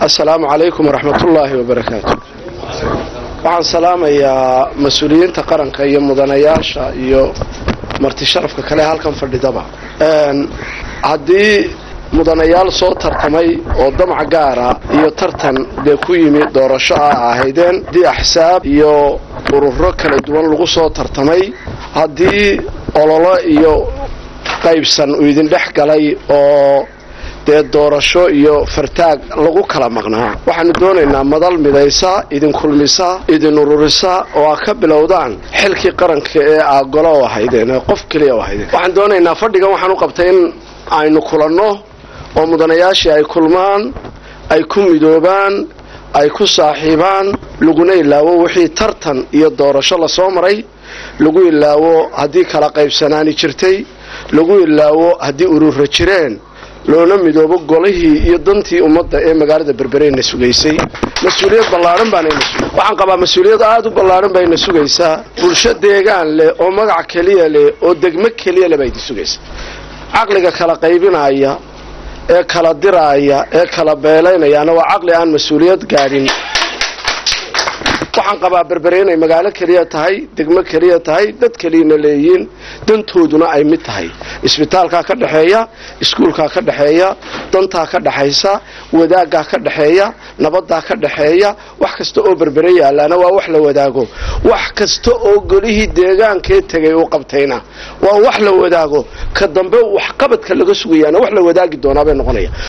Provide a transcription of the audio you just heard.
assalaamu calaykum waraxmatullaahi wabarakaatu waxaan salaamayaa mas-uuliyiinta qaranka iyo mudanayaasha iyo marti sharafka kale halkan fadhidaba haddii mudanayaal soo tartamay oo damac gaara iyo tartan dee ku yimi doorasho ah ahaydeen haddii axsaab iyo ururo kala duwan lagu soo tartamay haddii ololo iyo qaybsan uu idin dhex galay oo dee doorasho iyo fartaag lagu kala maqnaa waxaanu doonaynaa madal midaysa idin kulmisa idin ururisa oo aa ka bilowdaan xilkii qaranka ee aa golo u ahaydeen ee qof keliya u ahaydeen waxaan doonaynaa fadhigan waxaan u qabtay in aynu kulanno oo mudanayaashii ay kulmaan ay ku midoobaan ay ku saaxiibaan laguna ilaawo wixii tartan iyo doorasho lasoo maray lagu ilaawo haddii kala qaybsanaani jirtay lagu ilaawo haddii urura jireen loona midoobo golihii iyo dantii ummadda ee magaalada berbereyna sugaysay mas-uuliyad ballaadhan baanayna sugay waxaan qabaa mas-uuliyad aada u ballaadhan bayna sugaysaa bulsho deegaan leh oo magac keliya leh oo degmo keliya leh baa idin sugaysa caqliga kala qaybinaya ee kala diraaya ee kala beelaynayaana waa caqli aan mas-uuliyad gaadhin waxaan qabaa berbere inay magaalo keliya tahay degmo keliya tahay dad keliyana leeyihiin dantooduna ay mid tahay isbitaalkaa ka dhexeeya iskuulkaa ka dhexeeya dantaa ka dhexaysa wadaaggaa ka dhexeeya nabadaa ka dhexeeya wax kasta oo berbere yaalaana waa wax la wadaago wax kasta oo golihii deegaankee tegay uu qabtayna waa wax la wadaago ka dambe waxqabadka laga sugayaana wax la wadaagi doonaabay noqonaya